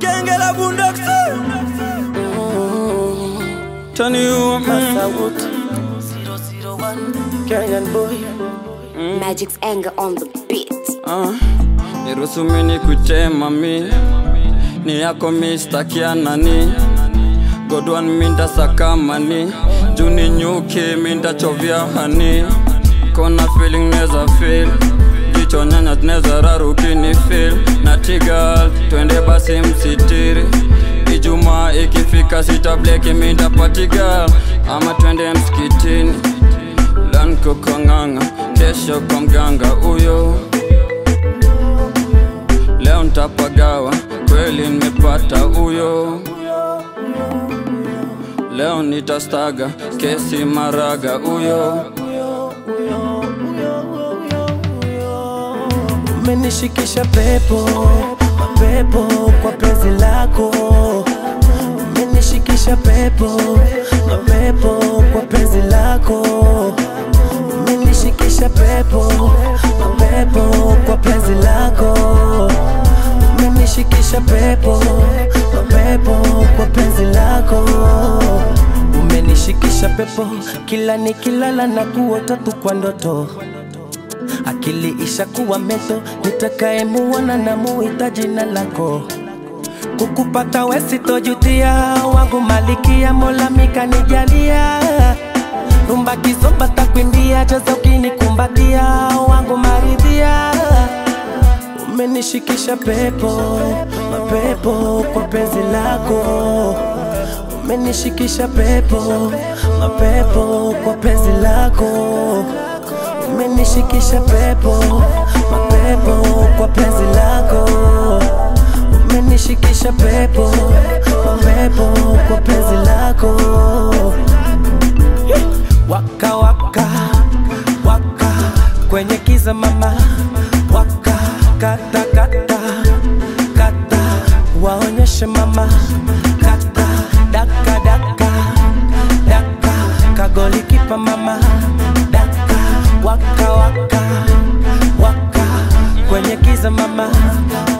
Genge la bundoksi Tani you Masawut 001 Kenyan boy Magic's anger on the beat. Ah, niruhusu mimi kutema mi ni yako mi stakia nani godwan minda sakamani juni nyuki minda chovya hani kona feeling neza feel jicho nyanya neza rarukini feel na tigal twende basi msitiri ijumaa ikifika sitableki minda patigal ama twende msikitini lanko konganga kesho kwa mganga huyo leo ntapagawa kweli nimepata huyo leo nitastaga kesi maraga huyo Umenishikisha pepo mapepo kwa penzi lako Umenishikisha pepo mapepo kwa penzi lako Umenishikisha pepo mapepo kwa penzi lako Umenishikisha pepo mapepo kwa penzi lako Umenishikisha pepo kila nikilala na kuota tu kwa ndoto akili ishakuwa meto, nitakayemuona na muita jina lako. Kukupata we sitojutia, wangu malikia, Mola mikanijalia. Rumba kizomba takwimbia, cheza ukinikumbatia, wangu maridhia. Umenishikisha pepo, mapepo kwa penzi lako. Umenishikisha pepo, mapepo kwa penzi lako umenishikisha pepo mapepo kwa penzi lako umenishikisha pepo mapepo kwa penzi lako waka waka waka kwenye kiza mama waka kata kata kata waonyeshe mama kata daka daka daka kagoli kipa mama daka waka waka waka kwenye kiza mama